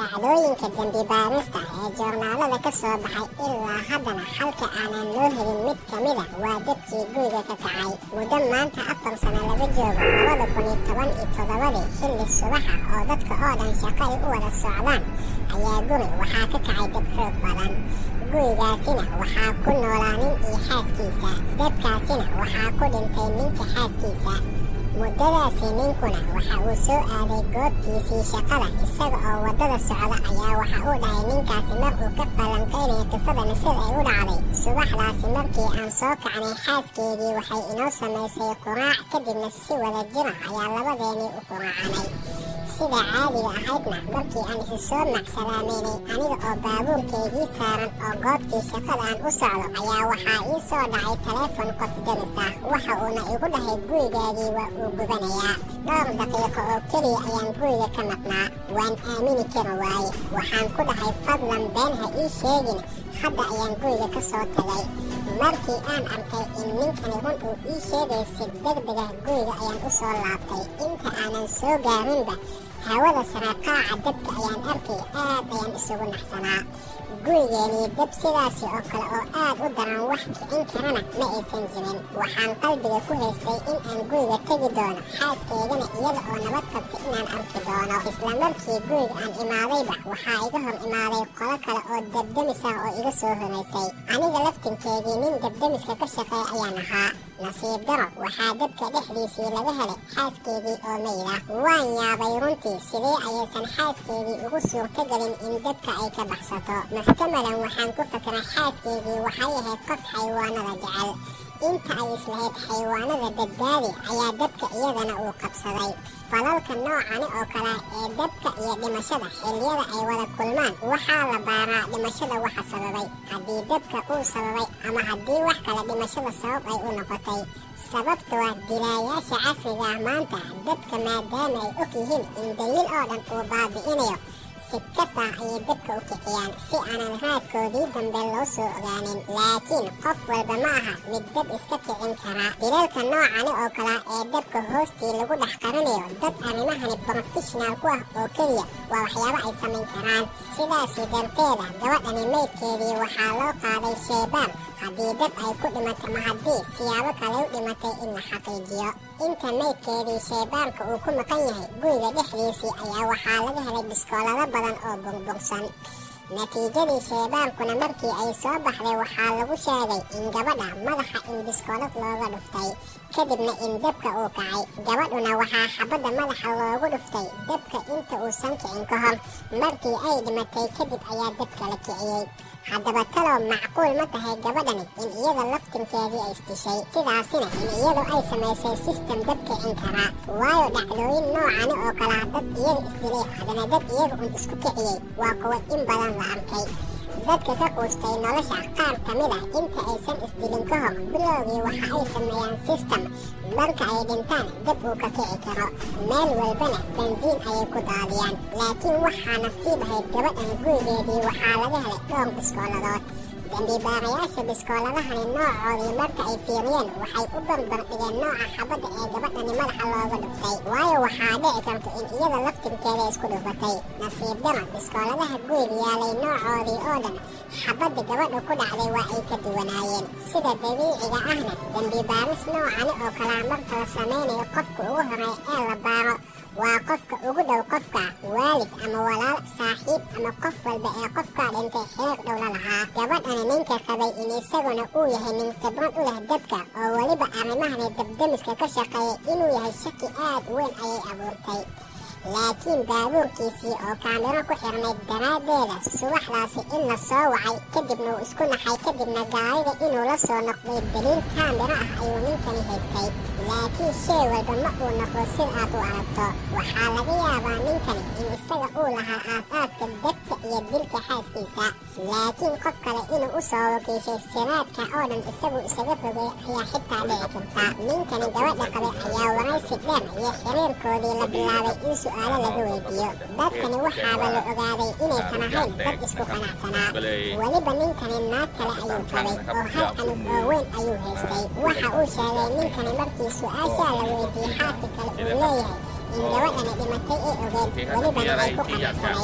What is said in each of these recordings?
dhacdooyinka dembi baarista ee joornaalada ka soo baxay ilaa haddana xalka aanan loo helin mid ka mida waa dabkii guriga ka kacay muddo maanta afar sano laga joogo labada kun iyo toban iyo toddobadii xilli subaxa oo dadka oo dhan shaqo ay u wada socdaan ayaa guri waxaa ka kacay dab xoog badan gurigaasina waxaa ku noolaa nin iyo xaaskiisa dabkaasina waxaa ku dhintay ninka xaaskiisa muddadaasi ninkuna waxa uu soo aaday goobtiisii shaqada isaga oo waddada socda ayaa waxa uu dhahay ninkaasi mar uu ka falanqaynaya qisadana sida ay u dhacday subaxdaasi markii aan soo kacnay xaaskeedii waxay inoo samaysay quraac kadibna si wada jira ayaa labadeenii u quraacanay sida caadiga ahaydna markii aan isi soo macsalaameynay aniga oo baabuurkeygii saaran oo goobtii shaqada aan u socdo ayaa waxaa ii soo dhacay taleefon qof deris ah waxa uuna igu dhahay gurigaagii waa uu gubanayaa dhowr daqiiqo oo keliya ayaan guriga ka maqnaa waan aamini kari waaye waxaan ku dhahay fadlan been ha ii sheegin hadda ayaan guriga ka soo tagay markii aan arkay in ninkani run uu ii sheegay si degdega guriga ayaan u soo laabtay inta aanan soo gaarinba hawada saraqaaca dabka ayaan arkay aad ayaan isugu naxsanaa gurigeenii dab sidaasi oo kale oo aad u daran wax kicin karana ma aysan jirin waxaan qalbiga ku haystay in aan guriga tegi doono xaaskeygana iyada oo nabad qabta inaan arki doono isla markii guriga aan imaadayba waxaa iga hor imaaday qolo kale oo dabdamis ah oo iga soo horaysay aniga laftinkeygii nin dabdamiska ka shaqeeya ayaan ahaa nasiib daro waxaa dabka dhexdiisii laga helay xaaskeedii oo mayda waan yaabay runtii sidee ayaysan xaaskeedii ugu suurtagelin in dabka ay ka baxsato muxtamalan waxaan ku fakiray xaaskeedii waxay ahayd qof xayawaanada jecel inta ay islahayd xayawaanada badbaadi ayaa dabka iyadana uu qabsaday falalka noocani oo kale ee dabka iyo dhimashada xilliyada ay wada kulmaan waxaa la baaraa dhimashada waxa sababay haddii dabka uu sababay ama haddii wax kale dhimashada sabab ay u noqotay sababta waa dilaayaasha casriga ah maanta dabka maadaama ay og yihiin in daliil oo dhan uu baabi'inayo si kasta ayay dabka u kiciyaan si aanan raadkoodii dambe loo soo ogaanin laakiin qof walba ma aha mid dab iska kicin kara dilalka noocani oo kale ee dabka hoostii lagu dhex qarinayo dad arrimahani brofeshinal ku ah oo keliya waa waxyaabo ay samayn karaan sidaasi darteeda gabadhani maydkeedii waxaa loo qaaday sheebaan haddii dab ay ku dhimatay ma haddii siyaabo kale u dhimatay in la xaqiijiyo inta maydkeedii sheebaanka uu ku maqan yahay guriga dhexdiisii ayaa waxaa laga helay biskoolado badan oo burbursan natiijadii sheebaankuna markii ay soo baxday waxaa lagu sheegay in gabadha madaxa in biskoolad looga dhuftay kadibna in dabka uu kacay gabadhuna waxaa xabadda madaxa loogu dhuftay dabka inta uusan kicin ka hor markii ay dhimatay kadib ayaa dabka la kiciyey haddaba talow macquul ma tahay gabadhani in iyada laftinkeedii ay isdishay sidaasina in iyadu ay samaysay sistem dab kicin karaa waayo dhacdooyin noocani oo kalea dad iyaga isdilay haddana dad iyaga un isku kiciyey waa kuwa in badan la arkay dadka ka quustay nolosha qaar ka mid ah inta aysan isdilin ka hor bilowgii waxa ay sameeyaan sistem marka ay dhintaan dab uu ka kici karo meel walbana bensiin ayay ku daadiyaan laakiin waxaa nasiib ahayd gabadhan gurigeedii waxaa laga helay dhowr biskooladood dambiibaarayaasha biskooladahani noocoodii marka ay fiiriyeen waxay u barbar dhigeen nooca xabadda ee gabadhani madaxa looga dhuftay waayo waxaa dhici karta in iyada laftirkeeda isku dhufatay nasiib daro biskooladaha guriga yaalay noocoodii oo dhan xabadda gabadha ku dhacday waa ay ka duwanaayeen sida dabiiciga ahna dambibaaris noocani oo kalaa marka la samaynayo qofka ugu horeeya ee la baaro waa qofka ugu dhow qofka waalid ama walaal saaxiib ama qof walba ee qofkaa dhintay xiriir dhow la lahaa gabadhani ninka qabay in isaguna uu yahay nin khibrad u leh dabka oo weliba arrimahani dabdamiska ka shaqeeyay inuu yahay shaki aad u weyn ayay abuurtay laakiin baabuurkiisii oo kaamiro ku xirnayd daraaddeeda subaxdaasi in la soo wacay kadibna uu isku naxay kadibna gaariga inuu la soo noqday daliil kaamiro ah ayuu ninkani haystay laakiin shay walba ma uu noqdo sid aad u aragto waxaa laga yaabaa ninkani in isaga uu lahaa aas-aaska dabka iyo dilka xaaskiisa laakiin qof kale inuu u soo wakiishay siraadka oo dhan isagu isaga fogay ayaa xitaa dhici karta ninkani gabadha qabay ayaa waraysi dheer iyo xiriirkoodii la bilaabay in su-aalo laga weydiiyo dadkani waxaaba la ogaaday inaysan ahayn dad isku qanacsanaa weliba ninkani naag kale ayuu qabay oo hal canug oo weyn ayuu haystay waxa uu sheegay ninkani markii su-aashaa la weydiiyey xaaska kale uu leeyahay in gabadhani dhimatay ee ogeed welibana ay ku qanacsanayd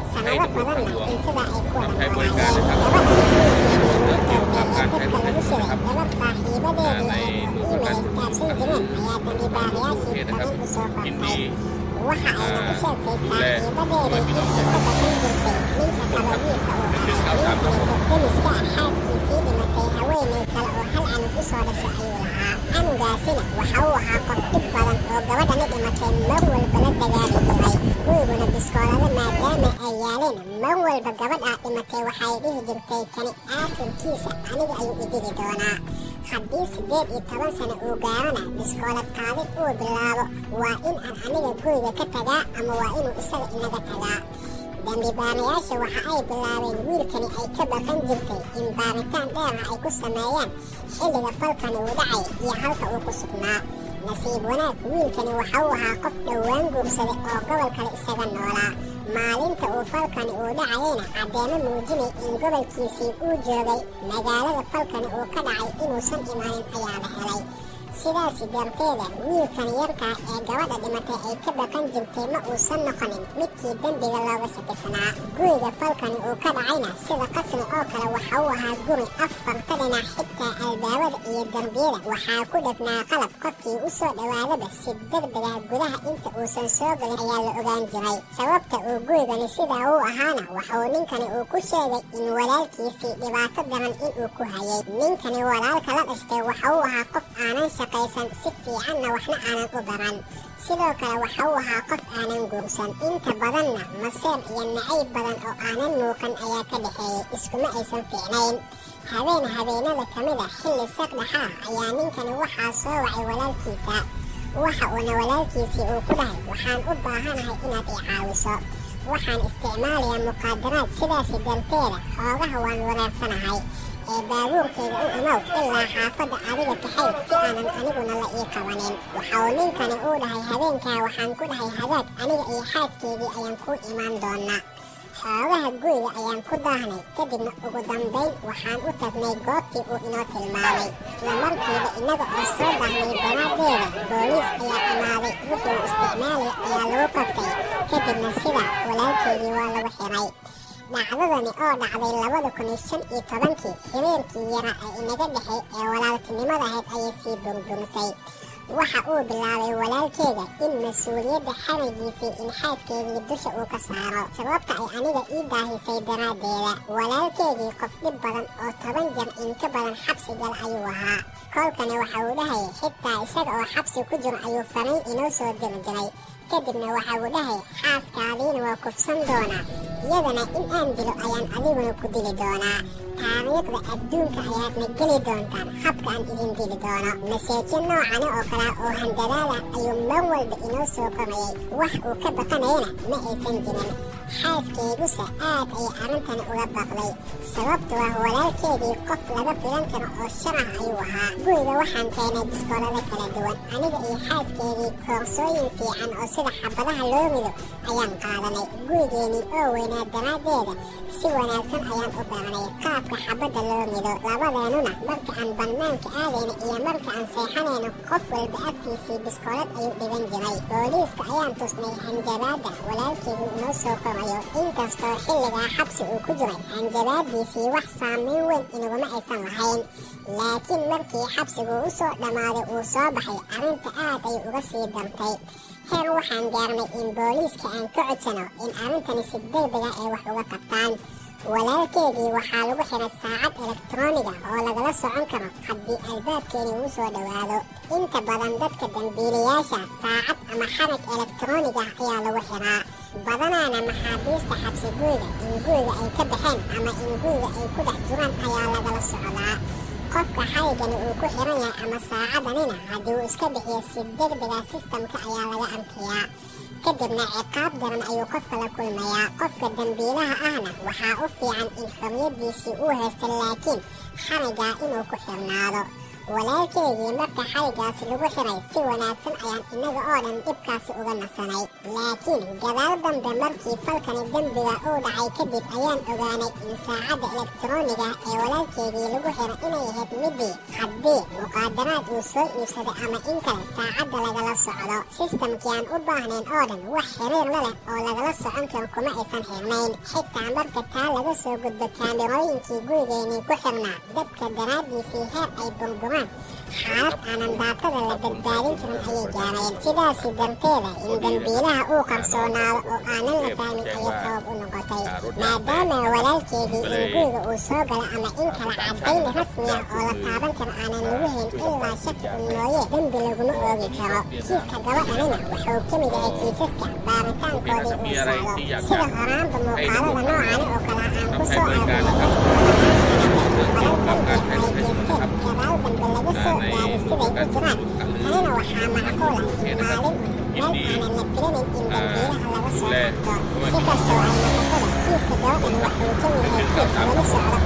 sanado badanna in sidaa ay ku wada Waxay noolaayeen barigaan gabadha qiyaasta dabka lagu shiday Waxay gabadh saaxiibadeedii ay Aanay iimayl isgaabsan jireen ayaa dambibaarayaashii Geedaha badan u soo qortay indhihii waxa ayna u sheegtay le saaxiibadeedii in ay ka baqan jirtay ninka kale wiilka uu ahaa wiilkani demiska ah xaaskiisii dhimatay haweenay kale oo hal canug u soo dhashay ayuu lahaa canugaasina waxa uu ahaa qof dhib badan oo gabadhani dhimatay mar walba la dagaali jiray guriguna biskoolada maadaama ay yaaleen mar walba gabadhaa dhimatay waxay dhihi jirtay kani aakhirkiisa aniga ayuu idili doonaa haddii siddeed iyo toban sano uu gaarana biskoolad qaadid uu bilaabo waa in aan aniga guriga ka tagaa ama waa inuu isaga inaga tagaa dambi baarayaasha waxa ay bilaabeen wiilkani ay ka baqan jirtay in baaritaan dheerah ay ku sameeyaan xilliga falkani uu dhacay iyo halka uu ku sugnaa nasiib wanaag wiilkani waxa uu ahaa qof dhowaan guursaday oo gobol kale isaga noolaa maalinta uu falkani uu dhacayena caddeemo muujinay in gobolkiisii uu joogay magaalada falkani uu ka dhacay inuusan imaanin ayaa la helay sidaasi darteeda wiilkan yarkaa ee gabadha dhimatay ay ka baqan jirtay ma uusan noqonin midkii dembiga looga shakisanaa guriga falkani uu ka dhacayna sida qasri oo kale waxa uu ahaa guri afarta dhinac xitaa albaabada iyo darbiyada waxaa ku dhagnaa qalab qofkii u soo dhowaadaba si degdeg ah gudaha inta uusan soo galin ayaa la ogaan jiray sababta uu gurigani sidaa uu ahaana waxauu ninkani uu ku sheegay in walaalkiisii dhibaato daran inuu ku hayay ninkani walaalka la dhashtay waxa uu ahaa qof aanan shaqaysan si fiicanna waxna aanan u baran sidoo kale waxa uu ahaa qof aanan guursan inta badanna maseer iyo nacayb badan oo aanan muuqan ayaa ka dhexeeyay iskuma aysan fiicnayn habeen habeenada ka mid a xilli saqdhaxaa ayaa ninkani waxaa soo wacay walaalkiisa waxa uuna walaalkiisii uu ku dhahay waxaan u baahanahay inaad i caawiso waxaan isticmaalayaa muqaadaraad sidaasi darteeda xoogaha waan wareersanahay ee baabuurkayga u imow ilaa xaafadda adiga kaxay si aanan aniguna la ii qabanin waxa uu ninkani uu dhahay habeenkaa waxaan ku dhahay hadaag aniga iyo xaaskaygii ayaan kuu imaan doonaa xoogaha guriga ayaan ku daahnay kadibna ugu dambayn waxaan u tagnay goobtii uu inoo tilmaamay isla markiiba innaga oo soo daahnay daraaddeeda booliis ayaa imaaday wuxuu isticmaalay ayaa lagu qabtay kadibna sida walaalkeygii waa lagu xiray dhacdadani oo dhacday labada kun iyo shan iyo tobankii xiriirkii yara ee inaga dhexay ee walaaltinimada ahayd ayay sii burburisay waxa uu bilaabay walaalkeeda in mas-uuliyadda xarigiisii in xaaskeedii dusha uu ka saaro sababta ay aniga ii daahisay daraaddeeda walaalkeedii qof dhib badan oo toban jar in ka badan xabsi gal ayuu ahaa kolkani waxa uu dhahayay xitaa isaga oo xabsi ku jiro ayuu fariin inoo soo diri jiray kadibna waxa uu dhahayay xaaskaadiina waa kufsan doonaa iyadana in aan dilo ayaan adiguna ku dili doonaa taariikhda adduunka ayaadna geli doontaan habka aan idin dili doono maseejo noocani oo kale oo handadaada ayuu mar walba inoo soo qorayay wax uu ka baqanayana ma aysan jirin xaaskayguse aad ayay arrintani uga baqday sababtu ah walaalkeedii qof laga filan karo oo sharah ayuu ahaa guriga waxaan keenay biskoolada kala duwan aniga iyo xaaskeedii koorsooyin fiican oo sida xabadaha loo rido ayaan qaadanay gurigeenii oo weynaa daraaddeeda si wanaagsan ayaan u baranay qaabka xabadda loo rido labadeennuna marka aan bannaanka aadayna iyo marka aan seexanayno qof walba agtiisii biskoolad ayuu dhigan jiray booliiska ayaan tusnay hanjabaadda walaalkeedii inoo soo qorayo inkastoo xilligaa xabsi uu ku jiray hanjabaaddiisii wax saamayn weyn inaguma aysan lahayn laakiin markii xabsigu u soo dhammaaday uu soo baxay arrinta aad ayay uga sii dartay heer waxaan gaarnay in booliiska aan ka codsano in arrintani si degdega ay wax uga qabtaan walaalkeedii waxaa lagu xiray saacad elektarooniga oo lagala socon karo haddii albaabkeeni uu soo dhowaado inta badan dadka dambiilayaasha saacad ama xarag elektarooniga ayaa lagu xiraa badanaana maxaabiista xabsi guriga in guriga ay ka baxeen ama in guriga ay ku dhex jiraan ayaa lagala socdaa qofka xarigani uu ku xiran yahay ama saacadanina haddii uu iska bixiyo si degdega sistamka ayaa laga arkayaa kadibna ciqaab daran ayuu qofka la kulmayaa qofka dambiilaha ahna waxaa u fiican in xorriyaddiisii uu haysto laakiin xarigaa inuu ku xirnaado walaalkeygii marka xaligaasi lagu xiray si wanaagsan ayaan innaga oo dhan dhibkaasi uga nasanay laakiin gadaal dambe markii falkani dembiga uu dhacay kadib ayaan ogaanay in saacadda elektarooniga ee walaalkeygii lagu xiray inay ahayd midii haddii muqaadaraad uu soo iibsaday ama in kale saacadda lagala socdo sistamkii aan u baahnayn oo dhan wax xiriir la leh oo lagala socon karo kuma aysan xirnayn xitaa marka taa laga soo gudbo kaamirooyinkii gurigeennii ku xirnaa dabka daraaddiisii heer ay burburaan xaalad aanan daatada la badbaadin karin ayay gaareen sidaasi darteeda in dembiilaha uu qarsoonaado oo aanan la fahmin ayay sabab u noqotay maadaama walaalkeedii in guriga uu soo galo ama in kala caddayn rasmi ah oo la taaban karo aanan lagu hayn ilaa shaki un mooye dembi laguma oogi karo kiiska gabadhanina wuxuu ka mid yahay kiisaska baaritaankoodii uu socdo sida horaanba muuqaalada noocani oo kale aan ku soo tanina waxaa macquula in maalin meel aanan la filanin in dambiilaha laga soo qabto si kastoo ay noqotada kiiska gabadhan wuxuu ka mid yahay kiis weli socda